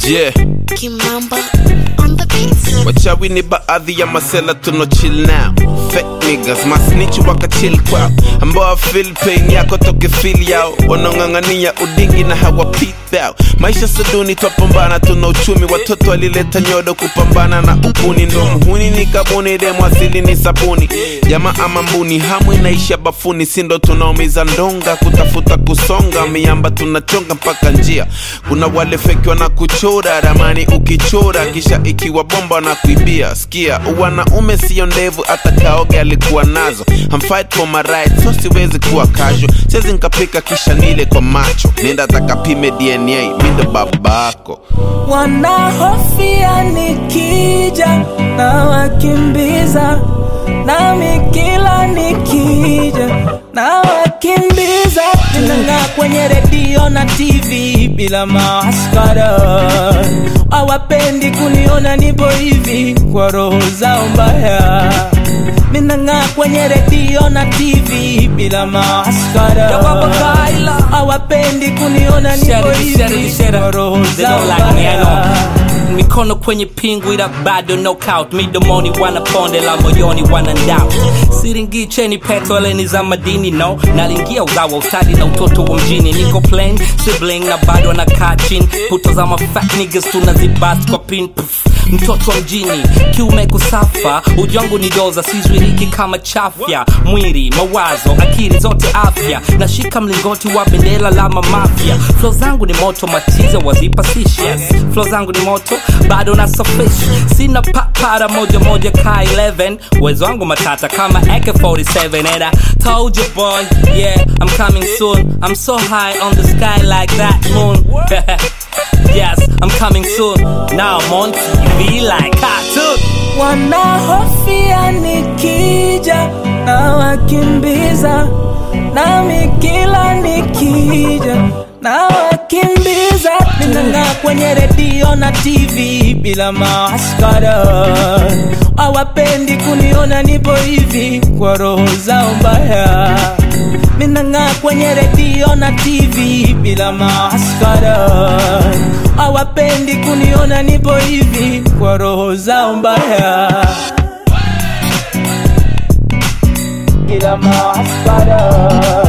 Yeah. Kimamba on the beats. wachawi ni baadhi ya masela tuno chill now fake niggas masnichi waka chill kwao ambao feel pain yako toke feel yao wanaong'ang'ania udingi na hawa out maisha saduni twapambana tuna uchumi watoto walileta nyodo kupambana na ukuni ndo mhuni ni kabuni demo asili ni sabuni jama ama mbuni hamu inaisha bafuni sindo tunaumiza ndonga kutafuta kusonga miamba tunachonga mpaka njia kuna wale feki wana kuchora ramani ukichora kisha ikiwa bomba na kuibia sikia wanaume sio ndevu hata kaoge alikuwa nazo I'm fight for my rights so siwezi kuwa casual siwezi nkapika kisha nile kwa macho nenda takapime dna mindo babako wanahofia nikija na wakimbiza nami kila nikija na wakimbiza ninang'aa kwenye redio na tv bila maskara hawapendi kuniona nipo hivi kwa roho zao mbaya minang'aa kwenye redio na tv bila maskara hawapendi kuniona nipo Shut it, hivi shut it, shut it. kwa roho They zao don't like me, I know. mbaya mikono kwenye pingu ila bado knockout midomoni wanaponde la moyoni wanandao siringi cheni petoleni za madini no nalingia uzawa ustadi na utoto wa mjini niko plain sibling na bado anakaa chini puto za mafat niggas tunazibast kwa pin Pff, mtoto wa mjini kiume kusafa ujangu ni doza sizwiriki kama chafya mwili mawazo akili zote afya nashika mlingoti wa bendera la mamafya flo zangu ni moto matiza wazipa sishas flo zangu ni moto bado na suffish sina papara moja moja ka 11 uwezo wangu matata kama AK47 and I told you boy yeah I'm coming soon I'm so high on the sky like that moon yes I'm coming soon now I'm on TV like cartoon wanahofia nikija na wakimbiza nami kila nikija na wakimbiza ninang'aa kwenye redio na tv bila maskara hawapendi kuniona nipo hivi kwa roho zao mbaya minang'aa kwenye redio na tv bila maskara hawapendi kuniona nipo hivi kwa roho zao mbaya bila maskara